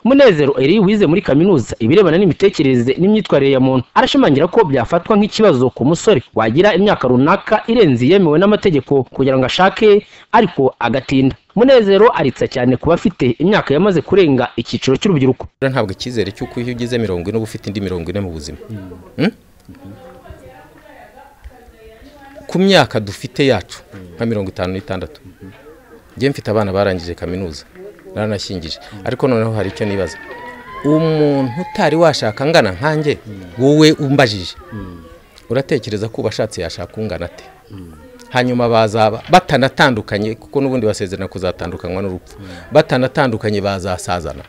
Munezero Eri wize muri kaminuza ibirebana n'imitekerereze n'imyitwarire ya muntu arashimangira ko byafatwa nk'ikibazo ku musore wagira imyaka runaka irenze iyemewe n'amategeko kugira ngo ashake ariko agatinda munezero aritsa cyane kuba afite imyaka yamaze kurenga icyiciro cy'urubyiruko ntabwo icyizere cy'uko iyo ugize mirongo ine uba ufite indi mirongo ine mu buzima Hmm? ku myaka dufite yacu nka mirongo itanu n'itandatu njye mfite abana barangije kaminuza naranashyingije ariko noneho hari icyo nibaza umuntu utari washaka angana nkanjye wowe umbajije uratekereza ko ubashatse yashaka ungana ate hanyuma bazaba batanatandukanye kuko n'ubundi basezerana kuzatandukanywa n'urupfu batanatandukanye bazasazana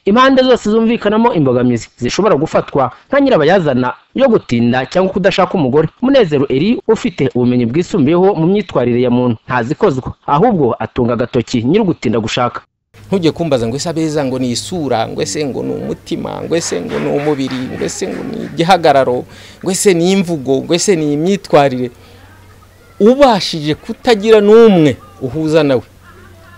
impande zose zumvikanamo imbogamizi zishobora gufatwa nka nyirabayazana yo gutinda cyangwa kudashaka umugore munezero eri ufite ubumenyi bwisumbuyeho mu myitwarire ya muntu ntazikozwa ahubwo atunga agatoki nyiri ugutinda gushaka ntujye kumbaza ngo ese abeza ngo ni isura ngo ese ngo ni umutima ngo ese ngo ni umubiri ngo ese ngo ni igihagararo ngo ese ni imvugo ngo ese ni imyitwarire ubashije kutagira n'umwe uhuza nawe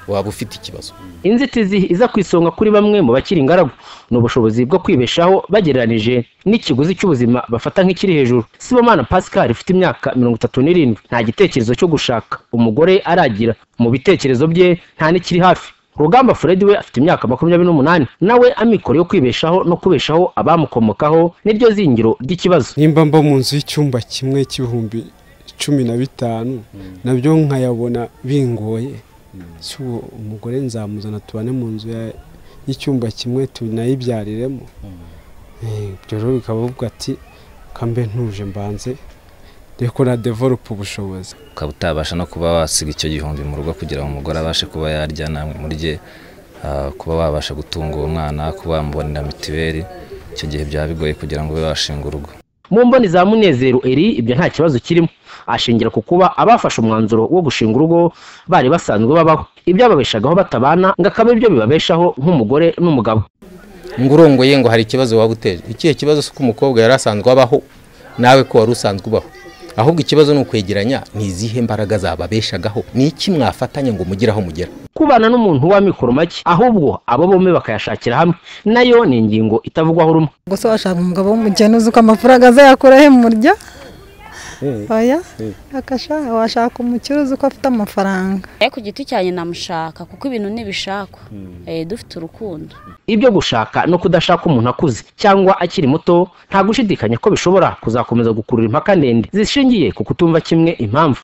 waba ufite ikibazo inzitizi iza ku isonga kuri bamwe mu bakiri ingaragu ni ubushobozi bwo kwibeshaho bagereranije n'ikiguzi cy'ubuzima bafata nk'ikiri hejuru sibomana pascal ufite imyaka mirongo itatu n'irindwi nta gitekerezo cyo gushaka umugore aragira mu bitekerezo bye nta n'ikiri hafi rugamba fred we afite imyaka makumyabiri n'umunani nawe amikoro yo kwibeshaho no kubeshaho abamukomokaho niryo zingiro ry'ikibazo nimba mba mu nzu y'icyumba kimwe cy'ibihumbi cumi na bitanu nabyo nkayabona bingoye ese uwo umugore nzamuzana tubane mu nzu ya- y'icyumba kimwe tunayibyariremo Eh, ibyo rero bikavuga ati kambe ntuje mbanze reko na develope ubushobozi ukaba utabasha no kuba wasiga icyo gihumbi mu rugo kugira ngo umugore abashe kuba yarya namwe murye ah, kuba wabasha gutunga uwo mwana kuba wamubonera mituweli icyo gihe byaba bigoye kugira ngo ube washinga urugo mu mboni za munezero eri ibyo nta kibazo kirimo ashingira ku kuba abafashe umwanzuro wo gushinga urugo bari basanzwe babaho ibyababeshagaho batabana ngo akaba ibyo bibabeshaho nk'umugore n'umugabo ngo urongoye ngo hari ikibazo waba uteje ikihe kibazo si uko umukobwa yari asanzwe abaho nawe ko wari usanzwe ubaho ahubwo ikibazo ni ukwegeranya ni izihe mbaraga zababeshagaho ni iki mwafatanya ngo mugire aho mugera kubana n'umuntu w'amikoro make ahubwo abo bombi bakayashakira hamwe nayo ni ingingo itavugwaho rumwe gusa washaka umugabo w'umukene uzi uko amafaranga azayakura he murya oya akasha washaka umukire uzi uko afite amafaranga Eh, ku giti cyanjye namushaka kuko ibintu ntibishakwa Eh, dufite urukundo ibyo gushaka no kudashaka umuntu akuze cyangwa akiri muto nta gushidikanya ko bishobora kuzakomeza gukurura impaka ndende zishingiye ku kutumva kimwe impamvu